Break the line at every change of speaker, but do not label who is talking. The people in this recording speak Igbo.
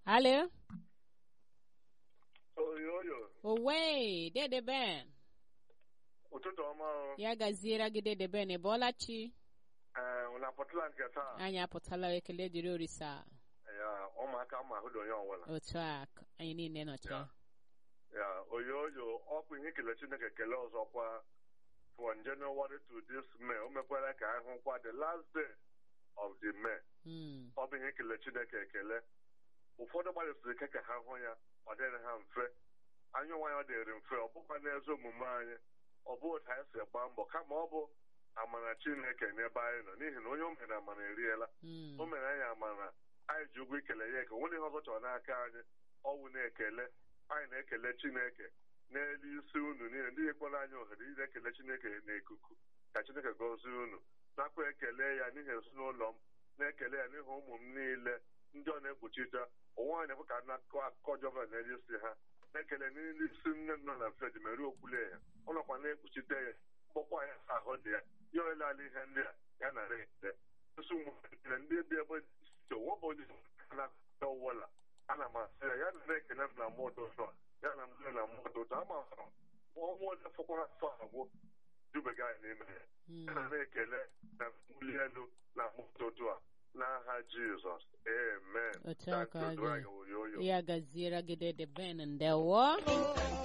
Alo?
oyoyo
Owe, Dede Ben.
ụtụtụ ọma o.
Ya gaziere gị Dede Ben, ị bọọla chi?
ee unu apụtala nke taa
Anyị apụtala ekele dịrị orisa.
ya ụmụaka ma ahụ dị onye ọbụla
Otu a, k- anyị niile nọcha.
Ya. ya oyoyo ọkụ ihe ikele chineke kele ọzọkwa from January to this May o mekwara ka anyị hụkwa the last day of the May
Mm.
ọ bụ ihe ikele chineke ekele ụfọdụ gbalịsiri ike ka ha hụ ya ọ dịrị ha mfe anyị onwe anyị ọ dịrị mfe ọ bụkwa n'ezi omume anyị ọ bụ otu anyị si gba mbọ kama ọ bụ amara chineke n'ebe anyị nọ n'ihi na onye o mere amara eriela
Mm.
o mere anyị amara anyị ji ụgwọ ikele ya eke nwere ihe ọzọ chọrọ n'aka anyị ọwụ na-ekele anyị na-ekele chineke n'elu isi unu niile ndị nyekwana anyị ohere ị na-ekele chineke n'ikuku ka chineke gọzie unu nakwa ekele ya n'ihi ezinụlọ m na-ekele ya n'ihi ụmụ m niile ndị ọ na-ekpuchite ụwa anyị na-ekwe ka na-akọ akụkọ jọva n'elu isi ha na-ekele n'elu isi nne m nọ na fed meru okwule ya ọ nọkwa na-ekpuchite ya mkpọkwa ya ahụ dị ya ya olelala ihe ndị a ya nara ekele nsụ nwere ndị dị ebe dị iche wọbụ onye na-akọ ọwụla ana m asị ya ya na ekele m na mmadụ ụtọ ya na mmadụ na mmadụ ụtọ ama m ọnwa ole fọkwara afọ abụọ jubega anyị n'ime ya
Mm.
ya na na-ekele na mbuli elu na mmadụ ụtọ a n'aha jizọs amen
Otu a ka ọ
Ka
dị.
Udo anyị oyoyo
Ya gaziere gị Dede Ben, ndewo.